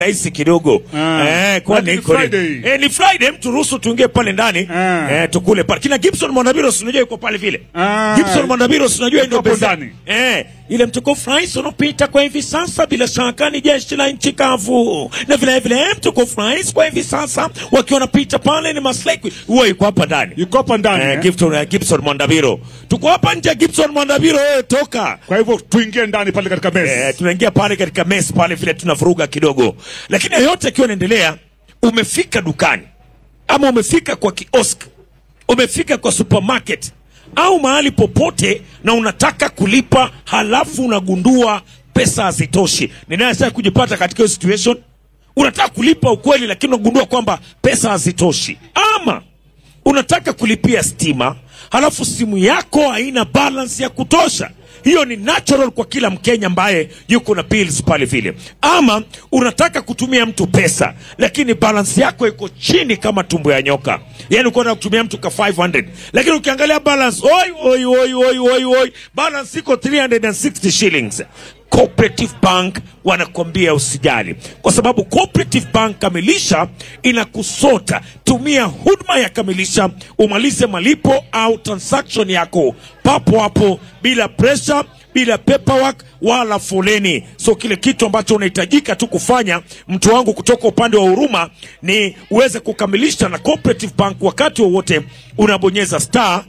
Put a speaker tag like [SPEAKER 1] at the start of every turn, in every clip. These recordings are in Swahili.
[SPEAKER 1] rahisi kidogo
[SPEAKER 2] Ah.
[SPEAKER 1] eh, kwani
[SPEAKER 2] Ni
[SPEAKER 1] iko ni-
[SPEAKER 2] Friday.
[SPEAKER 1] eh, ni Friday, mtu ruhusu tuingie pale ndani
[SPEAKER 2] Ah.
[SPEAKER 1] eh, tukule pale. Kina Gibson Mwandabiro si unajua yuko pale vile.
[SPEAKER 2] Ah.
[SPEAKER 1] Gibson Mwandabiro si unajua ndio
[SPEAKER 2] Yuko hapo
[SPEAKER 1] beza-
[SPEAKER 2] ndani.
[SPEAKER 1] eh, ile mtukufu rais unapita kwa hivi sasa, bila shaka ni jeshi la nchi kavu, na vile vile mtukufu rais kwa hivi sasa wakiwa wanapita pale ni maslahi huwa yuko hapa ndani
[SPEAKER 2] Yuko hapa ndani.
[SPEAKER 1] eh,
[SPEAKER 2] eh?
[SPEAKER 1] Gibson, eh, Gibson Mwandabiro, tuko hapa nje. Gibson Mwandabiro, wewe toka
[SPEAKER 2] Kwa hivyo tuingie ndani pale katika meza.
[SPEAKER 1] Eh, tunaingia pale katika mess pale vile tunavuruga kidogo, lakini yote akiwa inaendelea, umefika dukani ama umefika kwa kiosk, umefika kwa supermarket au mahali popote, na unataka kulipa, halafu unagundua pesa hazitoshi. Ni nani sasa kujipata katika hiyo situation? Unataka kulipa ukweli, lakini unagundua kwamba pesa hazitoshi, ama unataka kulipia stima halafu simu yako haina balance ya kutosha hiyo ni natural kwa kila mkenya ambaye yuko na bills pale vile ama unataka kutumia mtu pesa lakini balance yako iko chini kama tumbo ya nyoka yani uko na kutumia mtu ka 500 lakini ukiangalia balance oi oi oi oi oi oi balance iko 360 shillings Cooperative Bank wanakwambia usijali, kwa sababu Cooperative Bank Kamilisha inakusota. Tumia huduma ya Kamilisha umalize malipo au transaction yako papo hapo, bila pressure, bila paperwork wala foleni. So kile kitu ambacho unahitajika tu kufanya, mtu wangu, kutoka upande wa huruma, ni uweze kukamilisha na Cooperative Bank wakati wowote unabonyeza star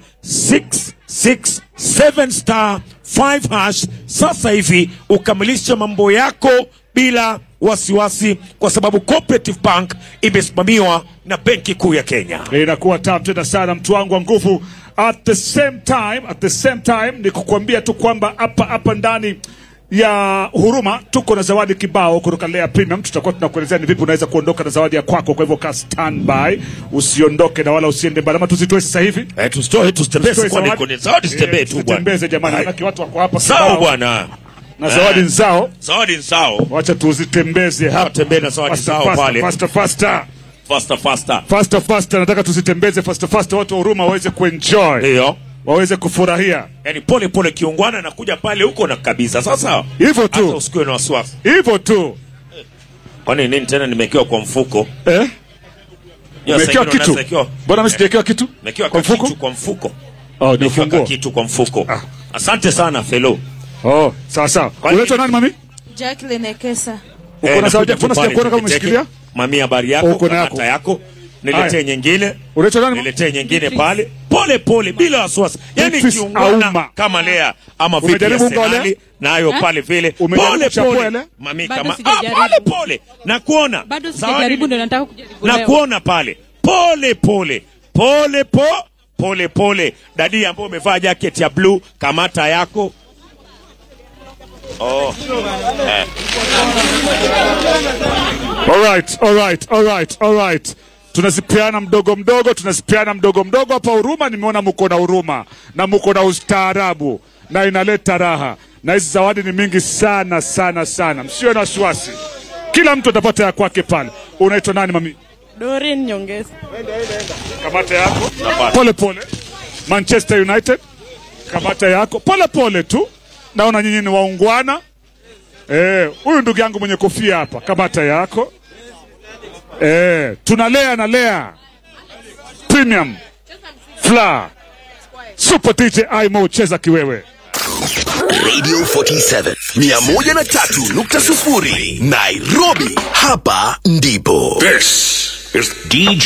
[SPEAKER 1] 667 star 5 hash sasa hivi ukamilisha mambo yako bila wasiwasi, kwa sababu Cooperative Bank imesimamiwa na Benki Kuu ya Kenya.
[SPEAKER 2] inakuwa tamu tena sana mtu wangu wa nguvu at the same time at the same time ni kukuambia tu kwamba hapa hapa ndani ya huruma tuko na zawadi kibao kutoka Lea Premium. Tutakuwa tunakuelezea ni vipi unaweza kuondoka na zawadi ya kwako. Kwa hivyo ka standby, usiondoke na wala usiende mbali, ama tuzitoe sasa hivi.
[SPEAKER 1] Eh, tusitoe tusitembee,
[SPEAKER 2] Tusitoe
[SPEAKER 1] kwani
[SPEAKER 2] zawadi.
[SPEAKER 1] kwenye zawadi zitembee
[SPEAKER 2] Eh,
[SPEAKER 1] tu bwana.
[SPEAKER 2] tuzitembeze jamani,
[SPEAKER 1] Hai.
[SPEAKER 2] manake watu wako hapa
[SPEAKER 1] Sawa
[SPEAKER 2] kibao.
[SPEAKER 1] bwana,
[SPEAKER 2] na zawadi
[SPEAKER 1] Eh.
[SPEAKER 2] nzao,
[SPEAKER 1] zawadi ni sawa,
[SPEAKER 2] wacha tuzitembeze hapa
[SPEAKER 1] tembee na zawadi
[SPEAKER 2] Faster,
[SPEAKER 1] sawa
[SPEAKER 2] faster,
[SPEAKER 1] pale,
[SPEAKER 2] faster, faster.
[SPEAKER 1] faster faster,
[SPEAKER 2] Faster, faster, nataka tuzitembeze faster, faster, watu wa huruma waweze kuenjoy,
[SPEAKER 1] hiyo
[SPEAKER 2] waweze kufurahia
[SPEAKER 1] yani pole pole, kiungwana nakuja pale huko na kabisa. Sasa
[SPEAKER 2] hivyo tu.
[SPEAKER 1] hata usikuwe na wasiwasi.
[SPEAKER 2] hivyo tu
[SPEAKER 1] Kwani nini tena? Nimewekewa kwa mfuko,
[SPEAKER 2] eh?
[SPEAKER 1] Ya, saa
[SPEAKER 2] Umewekewa
[SPEAKER 1] ingine
[SPEAKER 2] kitu?
[SPEAKER 1] unaweza wekewa-
[SPEAKER 2] Mbona mimi sijawekewa kitu?
[SPEAKER 1] Nimewekewa
[SPEAKER 2] Kwa
[SPEAKER 1] ka
[SPEAKER 2] mfuko?
[SPEAKER 1] kitu kwa mfuko,
[SPEAKER 2] Oh, ni
[SPEAKER 1] Nimewekewa ka
[SPEAKER 2] ufunguo.
[SPEAKER 1] kitu kwa mfuko.
[SPEAKER 2] Ah.
[SPEAKER 1] Asante sana felo.
[SPEAKER 2] Oh, sawa sawa.
[SPEAKER 1] Kwani-
[SPEAKER 2] Unaitwa nani mami?
[SPEAKER 3] Jacqueline Ekesa.
[SPEAKER 2] Uko na zawadi? Mbona sijakuona kama
[SPEAKER 1] umeshikilia?
[SPEAKER 2] umeshikilia?
[SPEAKER 1] Mami, habari yako?
[SPEAKER 2] Uko na
[SPEAKER 1] Kamata yako. Niletee
[SPEAKER 2] Haya.
[SPEAKER 1] nyingine.
[SPEAKER 2] Unaitwa nani?
[SPEAKER 1] Niletee nyingine pale. Pole pole bila wasiwasi. Yaani
[SPEAKER 2] Beatrice
[SPEAKER 1] kiungana
[SPEAKER 2] Auma.
[SPEAKER 1] kama Lea ama vipi
[SPEAKER 2] Umejaribu
[SPEAKER 1] ya
[SPEAKER 2] unga wa Lea?
[SPEAKER 1] Senali nayo pale vile.
[SPEAKER 2] Umejaribu
[SPEAKER 1] Pole
[SPEAKER 2] kuchapua
[SPEAKER 1] pole.
[SPEAKER 2] Lea?
[SPEAKER 1] Mami
[SPEAKER 3] Bado
[SPEAKER 1] kama ah,
[SPEAKER 3] sijajaribu.
[SPEAKER 1] pole pole. Na kuona.
[SPEAKER 3] Bado
[SPEAKER 1] Zawadi
[SPEAKER 3] sijajaribu
[SPEAKER 1] ni-
[SPEAKER 3] ndo nataka kujaribu
[SPEAKER 1] na
[SPEAKER 3] leo.
[SPEAKER 1] kuona pale pole pole pole po pole pole dadi ambayo umevaa jacket ya blue kamata yako oh. eh.
[SPEAKER 2] Alright, alright, alright, alright. Tunazipeana mdogo mdogo, tunazipeana mdogo mdogo hapa huruma. Nimeona muko na huruma na muko na ustaarabu na inaleta raha, na hizi zawadi ni mingi sana sana sana, msiwe na wasiwasi, kila mtu atapata ya kwake pale. Unaitwa nani mami?
[SPEAKER 3] Doreen Nyongesa.
[SPEAKER 2] Kamata yako
[SPEAKER 1] Napata.
[SPEAKER 2] pole pole. Manchester United, kamata yako pole pole tu. Naona nyinyi ni waungwana. Eh, huyu ndugu yangu mwenye kofia hapa, kamata yako. Eh, tunalea na lea premium fla super DJ Imo, cheza kiwewe.
[SPEAKER 4] Radio 47 103.0 Nairobi. Hapa ndipo. This is DJ